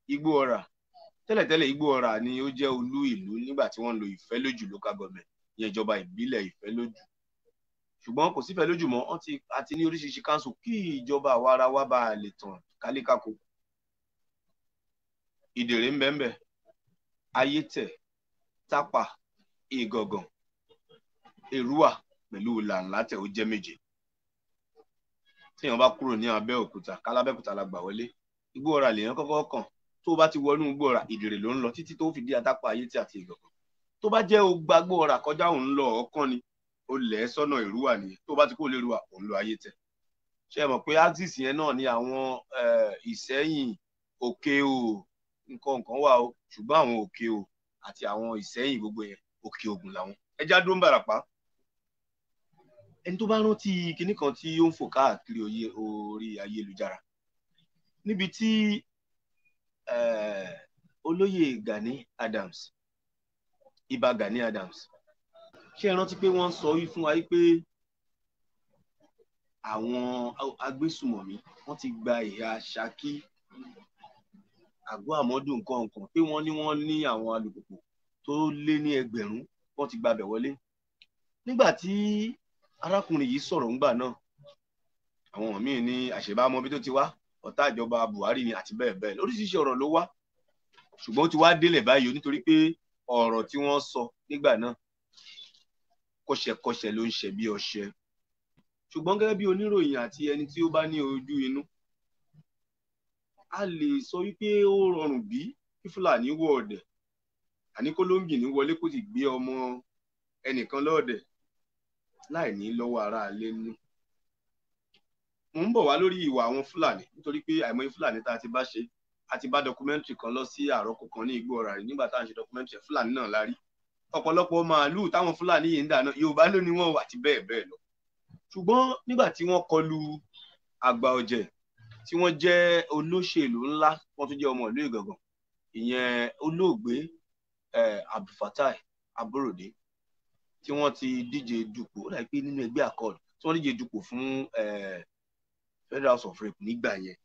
igbó ọ̀rà tẹ́lẹ̀tẹ́lẹ̀ igbó ọ̀rà ni ó jẹ́ olú ìlú nígbà tí wọ́n ń lo ìfẹ́lójú local government ìyẹn ìjọba ìbílẹ̀ ìfẹ́lójú ṣùgbọ́n kò sífẹ́ lójú mọ́ wọ́n ti àti ní oríṣiríṣi council kí ìjọba àwa ara wa bá a lè tàn kálékáko ìdèrè ń bẹ́ẹ̀ bẹ́ẹ̀ ayétẹ̀ tápà ìgàngàn èrúwà pẹ̀lú làǹlátẹ̀ ó jẹ́ méje téèyàn bá kúrò ní abẹ́òkúta kálábẹ́òkúta la gbà wọlé igbó ọ̀rà lèèyàn kọ́kọ́ kàn tó o bá ti wọnú igbó ọ̀rà ìdèrè ló ń lọ títí tó fi dé atápà ayétẹ̀ àti ìgàngàn tó bá jẹ́ o gbagbó ọ̀rà kọjá òun lọ ọ̀ọ́kán ni o lẹ̀ ẹ́ sọ́nà èrúwà nìyẹn tó o bá ti kó lè rúwà òun lọ ayétẹ̀ ṣé ẹ mọ̀ pé axis yẹn náà ni àwọn ìsẹ́yìn òkè o nǹkan nǹkan wà o ṣùgbọ́n àwọn òkè o àti àwọn ìsẹ́yìn gbogbo yẹn òkè ògùn làwọn ẹja dó ń bàràpá ẹni tó bá rántí kinní kan tí ó ń fò káàkiri oyè orí ayélujára níbi tí olóyè Gani Adams Ìbà Gani Adams ṣé ẹ rántí pé wọ́n sọ wí fún wa pé àwọn agbésùmọ̀mí wọ́n ti gba ìhà Ṣakí àgọ́ àmọ́dù nǹkan nǹkan pé wọ́n ní wọ́n ní àwọn alùpùpù tó lé ní ẹgbẹ̀rún wọ́n ti gbabẹ̀ wọlé nígbà tí arákùnrin yìí sọ̀rọ̀ ńgbà náà àwọn míì ní àṣebámọ́ bí tó ti wá ọ̀tá ìjọba Buhari ni àti bẹ́ẹ̀ bẹ́ẹ̀ lóríṣiríṣi ọ̀rọ̀ ló wá ṣùgbọ́n ó ti wá délẹ̀ báyìí o nítorí pé ọ̀rọ̀ tí wọ́n sọ nígbà náà kọ́ṣẹkọ́ṣẹ ló ń ṣe bí ọṣẹ ṣùgbọ́n gẹ́gẹ́ bí oníròyìn àti ẹni tí ó bá ní ojú inú a lè sọ wípé ó rọrùn bí kí Fúlàní wọ ọ̀dẹ̀ àní kólóńgì ní wọlé kó sì gbé ọmọ ẹnìkan lọ́ọ̀dẹ̀ láì ní lọ́wọ́ ara alẹ́ nú mo ń bọ̀ wá lórí ìwà àwọn Fúlàní nítorí pé àìmọye Fúlàní tá a ti bá ṣe a ti bá dọkumẹ́ntìrì kan lọ sí àrọ́kọ kan ní Igbó Ọ̀rà rí nígbà tá à ń ṣe dọkumẹ́ntìrì Fúlàní náà la rí ọ̀pọ̀lọpọ̀ màálùú táwọn Fúlàní yìí ń dáná Yorùbá ló ní wọn wà àti bẹ́ẹ̀ bẹ́ẹ̀ lọ ṣùgbọ́n nígbà tí wọ́n kọlu àgbà ọ̀jẹ̀ tí wọ́n jẹ́ olóṣèlú ńlá wọ́n tún jẹ́ ọmọ ìlú Ìgàngàn ìyẹn olóògbé Abdulfatai Aborode tí wọ́n ti díje dupò ó dàbí pé nínú ẹgbẹ́ accord tí wọ́n díje dupò fún Federal House of Rep nígbà yẹn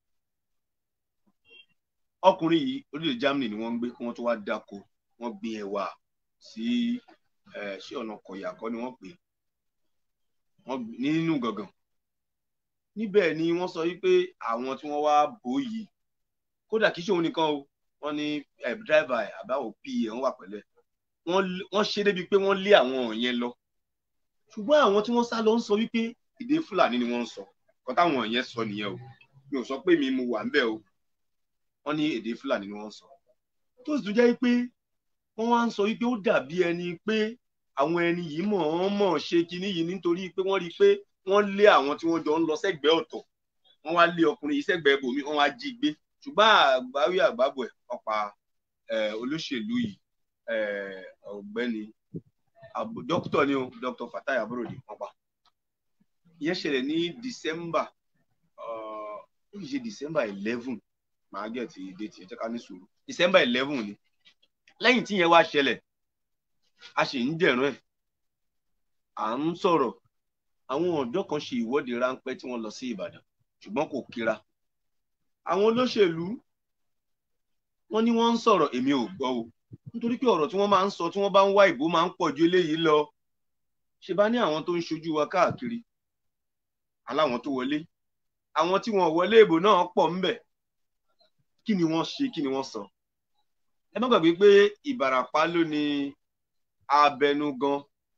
ọkùnrin yìí orílẹ̀ Germany ni wọ́n ń gbé kí wọ́n tó wá dáko wọ́n gbin ẹ̀wà sí ṣé ọ̀nà kọ̀yà kọ́ ni wọ́n pè wọ́n nínú Ìgàngàn níbẹ̀ ni wọ́n sọ wípé àwọn tí wọ́n wá bò yìí kódà kì í ṣe òun nìkan o wọ́n ní dírẹ́fà àbáwò pa wọ́n wà pẹ̀lẹ́ wọ́n ṣe débi pé wọ́n lé àwọn yẹn lọ ṣùgbọ́n àwọn tí wọ́n sá lọ ń sọ wípé èdè Fúlàní ni wọ́n ń sọ kọ́ táwọn yẹn sọ nìyẹn o mi ò sọ pé mi mo wà ńbẹ̀ o wọ́n ní èdè Fúlàní ni wọ́n ń sọ tó sì tún jẹ́ pé wọ́n wá ń sọ wípé ó dàbí ẹni pé àwọn ẹni yìí mọ̀ ọ́n mọ̀ ṣe kinní yìí nítorí pé wọ́n rí i pé wọ́n lé àwọn tí wọ́n jọ ń lọ sẹ́gbẹ̀ẹ́ ọ̀tọ̀ wọ́n wá lé ọkùnrin yìí sẹ́gbẹ̀ẹ́ bòmí wọ́n wá jí gbé ṣùgbọ́n àgbáwí àgbábọ̀ ẹ̀ ọ̀pá olóṣèlú yìí ọ̀gbẹ́ni dókítà ni o dókítà Fatai Aborode wọ́n pa ìyẹn ṣẹlẹ̀ ní December ó kì í ṣe December eleven màá gẹ̀ tí déètì ẹ̀ jẹ́ ká ní sùúrù December eleven ni lẹ́yìn tí yẹn wá ṣẹlẹ̀ a sì ń dẹ̀rùn ẹ̀ à ń sọ̀rọ̀ àwọn ọ̀dọ́ kan ṣe ìwọ́de ráńpẹ́ tí wọ́n lọ sí Ìbàdàn ṣùgbọ́n kò kíra àwọn olóṣèlú wọ́n ní wọ́n ń sọ̀rọ̀ èmi ò gbọ́ o nítorí pé ọ̀rọ̀ tí wọ́n máa ń sọ tí wọ́n bá ń wá ìbò máa ń pọ̀ ju eléyìí lọ ṣe bá ní àwọn tó ń ṣojú wa káàkiri aláwọn tó wọlé àwọn tí wọ́n wọlé ìbò náà pọ̀ ńbẹ̀ kí ni wọ́n ṣe kí ni wọ́n sọ ẹ má gbàgbé pé Ìbàràpá ló ní abẹnugan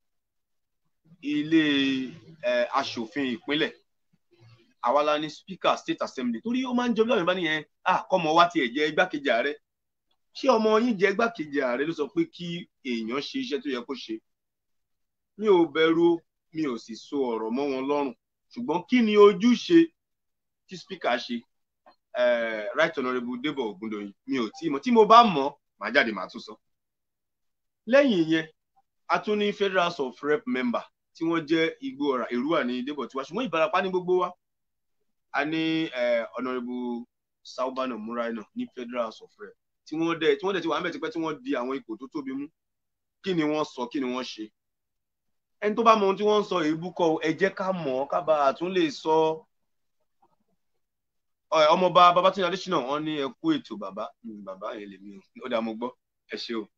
ilé aṣòfin ìpínlẹ̀ àwa la ní speaker state assembly torí ó máa ń jọ bí àwọn ìbá nìyẹn à kọ́mọ wa tiẹ̀ jẹ́ igbákejì ààrẹ ṣé ọmọ yín jẹ́ igbákejì ààrẹ ló sọ pé kí èèyàn ṣe iṣẹ́ tó yẹ kó ṣe mi ò bẹ̀rù mi ò sì so ọ̀rọ̀ mọ́ wọn lọ́rùn ṣùgbọ́n kí ni ojúṣe tí speaker ṣe right honourable Debo Ogundoyin mi ò tí mọ̀ tí mo bá mọ̀ màá jáde màá tún sọ lẹ́yìn ìyẹn a tún ní Federal House of Rep member tí wọ́n jẹ́ Igbó Ọ̀rà Èrúwà ní Debo tiwa ṣùgbọ́n Ìbàràpá ní gbogbo wa a ní honourable Saubana Muraina ní Federal House of Rep tí wọ́n dẹ̀ tí wọ́n dẹ̀ ti wà ń bẹ̀ tipẹ́ tí wọ́n di àwọn ipò tó tóbi mú kí ni wọ́n sọ kí ni wọ́n ṣe ẹni tó bá mọ ohun tí wọ́n ń sọ èébú kọ́ ẹ jẹ́ ká mọ̀ ọ́ ká bá a tún lè sọ Ẹ, ọmọọba babatunde adésínà wọn ní ẹ kú ètò bàbá Mm, bàbá yẹn lèmi o ó dàá mo gbọ́ ẹ ṣé o.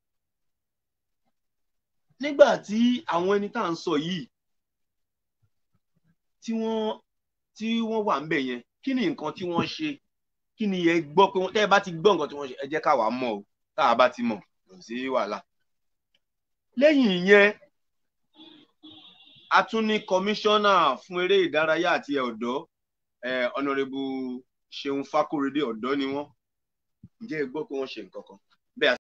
nígbà tí àwọn ẹni tá à ń sọ yìí tí wọ́n tí wọ́n wà ń bẹ̀ yẹn kí ni nǹkan tí wọ́n ṣe kí ni ẹ gbọ́ pé wọ́n tẹ́ ẹ bá ti gbọ́ nǹkan tí wọ́n ṣe ẹ jẹ́ káwa mọ̀ o táwa bá ti mọ̀ kò sí wàhálà. lẹ́yìn ìyẹn a tún ní kọmíṣánná fún eré ìdárayá àti ọ̀dọ́ ọ̀nàrẹ́bù ṣeun fákóredé ọ̀dọ́ ni wọ́n ǹjẹ́ ẹ gbọ́ pé wọ́n ṣe nǹkan kan